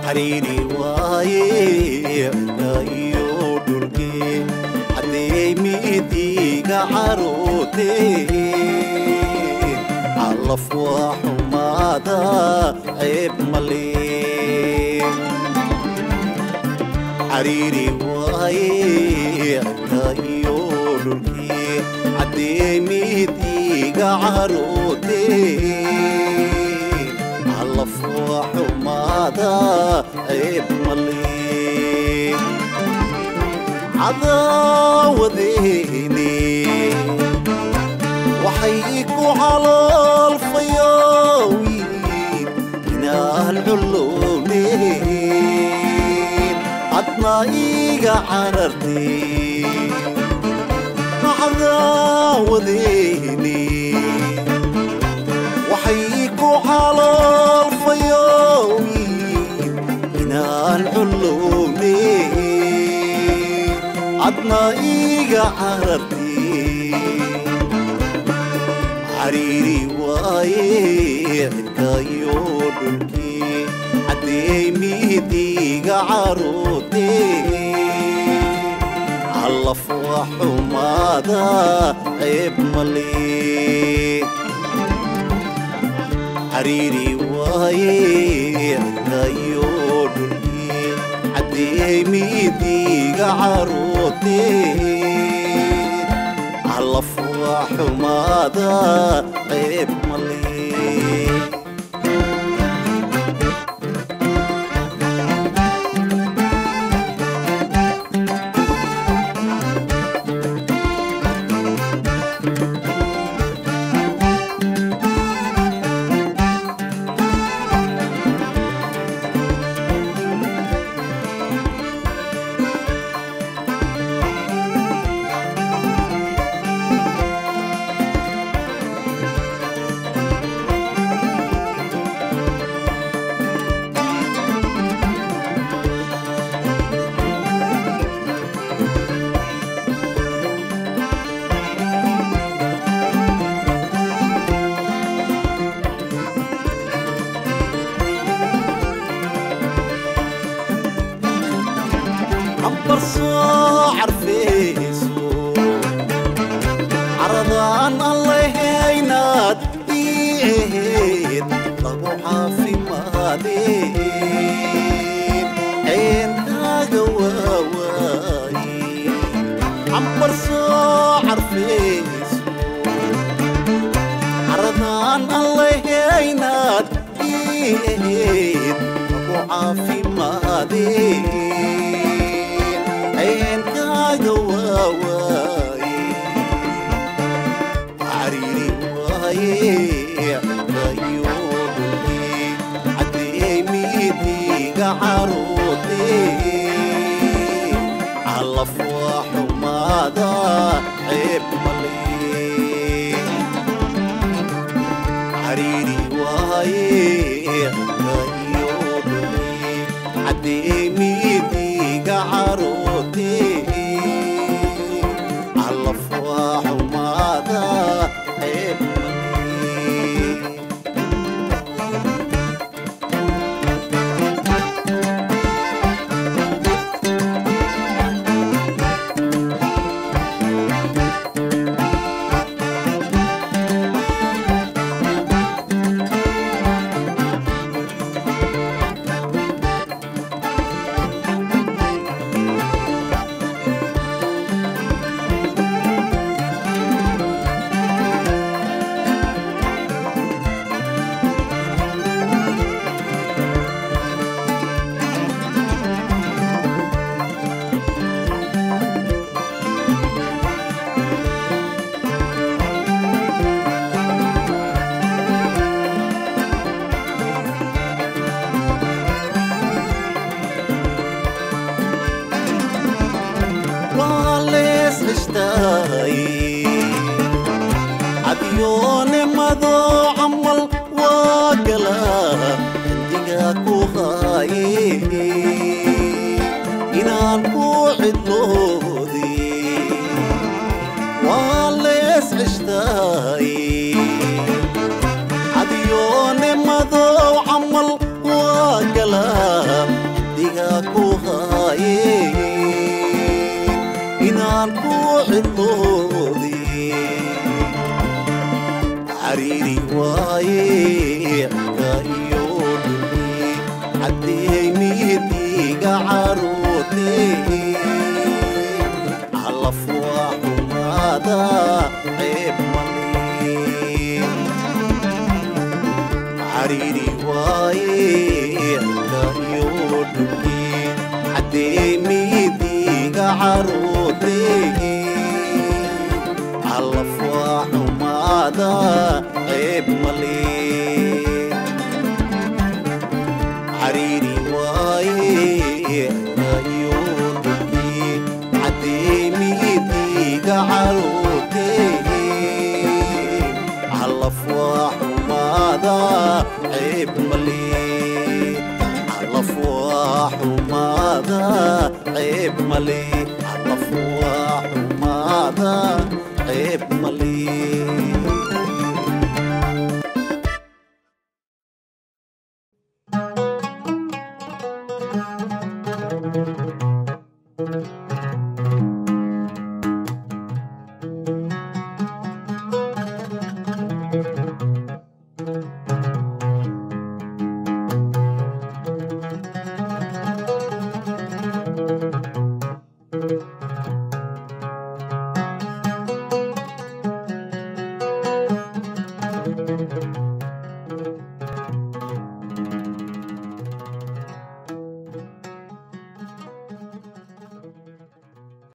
xariiri waaye cirka iyo dhulkee haddee midiga carooteen calaf waa xumaada ceeb malee xariiri waaye cirka iyo dhulkii haddee midiga carooteen calaf waa xumaada ceeb malee cadaawadeeni waxay ku calolfayowiin inaan cullowneen adna iga carartee cadaawadeeni waxay ku calolfayowiin inaan cullowneen adna iga carartee xariiri waaye cirka iyo dhulkii haddee midiga carootee calaf waa xumaada ceeb malee xariiri waaye cirka iyo dhulkii haddee midiga carootee calaf waa xumaada ceeb malee عبر soo carfeyso caradaan allahaynaad ii ahayd lagu caafimaadeen ceenkaaga waawaaye cambar soo carfeyso caradaan allahaynaad ii ahayd lagu caafimaadeen ceenkaaga waawaaye xariiri waaye cirkayo dhulkii haddee midiga carootee calaf waa xumaada ceeb malee xariiri waaye cirkayo dhulkii haddee midiga carootee calaf waa xumaada ceeb malee waa lees cishtaay cadyoonimado camal waa gala cindiga ku haaye inaan ku cidloodi waa lees cishtaay cadyoonimado camal waa gala cindiga ku haye inaan ku cidloodii cariiri waaye ka iyo dhumi caddey midiga caruurtee calaf waa xumaada ceeb male cariiri waaye ka iyo dhumi caddey midiga caruurtee calaf waa xumaada ceeb male cariiri waaye kayo dhumi cadeemidiga caruurtee calaf waa xumaada ceeb male calaf waa xumaada ceeb male calaf waa xumaada ceeb